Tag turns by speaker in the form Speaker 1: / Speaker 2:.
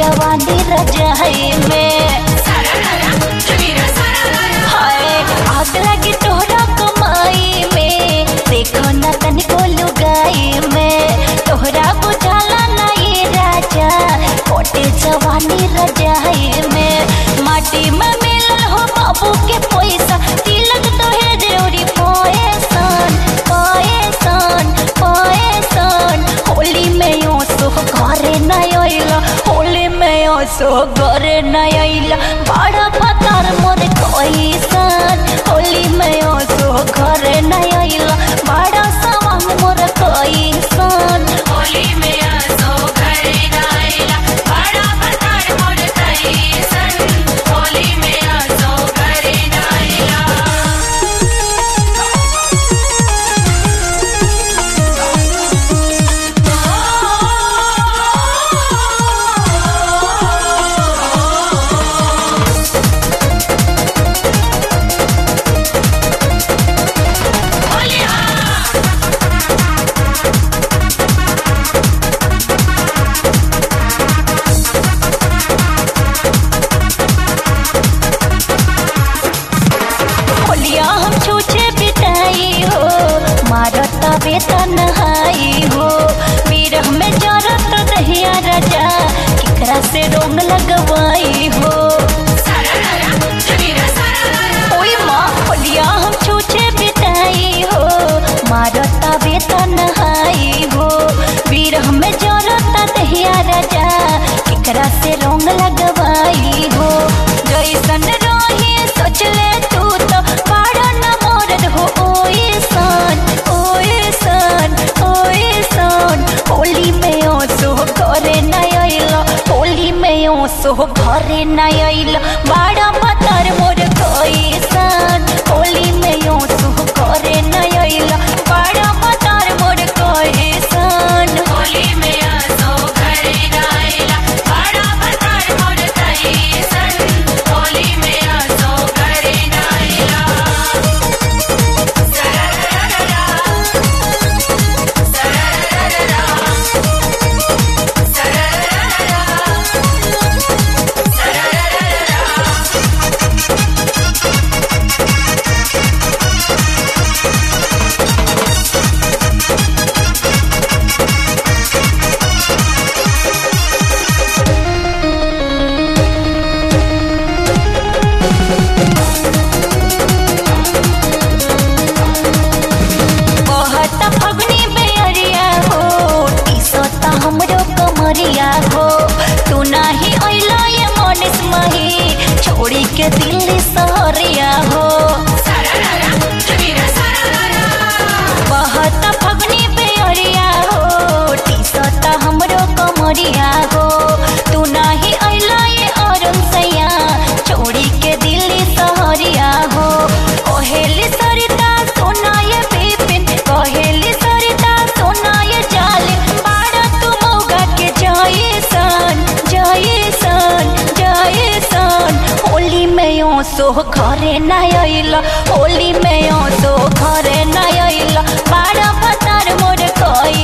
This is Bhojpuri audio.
Speaker 1: जवानी रजाई में हाय आग लगी तोहरा कमाई में देखो न तनिको लुगाई में तोहरा बुझाला नहीं राजा कोटे जवानी रजाई में माटी में मिलल हो बाबू के पैसा तिलक तो है जरूरी पैसन पैसन पैसन होली में यो सो घरे नहीं आइला होली में यो सो घरे नहीं आइला बड़ा पतार मोर कैसन होली में यो सो घरे नहीं आइला बड़ा सवांग मोर कैसन
Speaker 2: होली में आसो घरे नाइला बड़ा पतार मोर कैसन होली में आसो घरे नाइला
Speaker 1: होलिया हम छूछे बिताई हो मारत वेतन हाई हो बीरह में जरत दहिया राजा केकरा से रोंग लगवाई हो ओई माँ होलिया हम छूछे बिताई हो मारत वेतन हाई हो बीरह में जरत दहिया राजा केकरा से रोंग लगवाई हो जैसन रही सोच ले तू तो बड़ा न मोरद हो ओए सन ओए सन ओए सन होली में ओ सो घरे नहीं आइला होली में ओ सो घरे नहीं आइला बड़ा पतर मोर कैसन होली में ओ सो घरे नहीं आइला बड़ा पतर मोर कैसन
Speaker 2: होली में आसो घरे नाइला बड़ा पतार मोर कैसन होली में आसो घरे नाइला सरररररा सरररररा सरररररा सरररररा
Speaker 1: कहता फगनी बेअरिया हो टीसता हमरो कमरिया हो तू नाही अइला ये मनीष मही छोड़ी के दिल्ली सहरिया हो कहता फगनी बेअरिया हो टीसता हमरो कमरिया हो तू नाही अइला ये अरुण सैया छोड़ी के दिल्ली सहरिया हो कहेली सरिता सोना ये बिपिन कहेली सरिता सोना ये जाले बाड़ा तू मौगा के जाए सन जाए सन जाए सन होली में यो सो घरे नहीं आइला होली में यो सो घरे नहीं आइला बाड़ा पतार मोर कई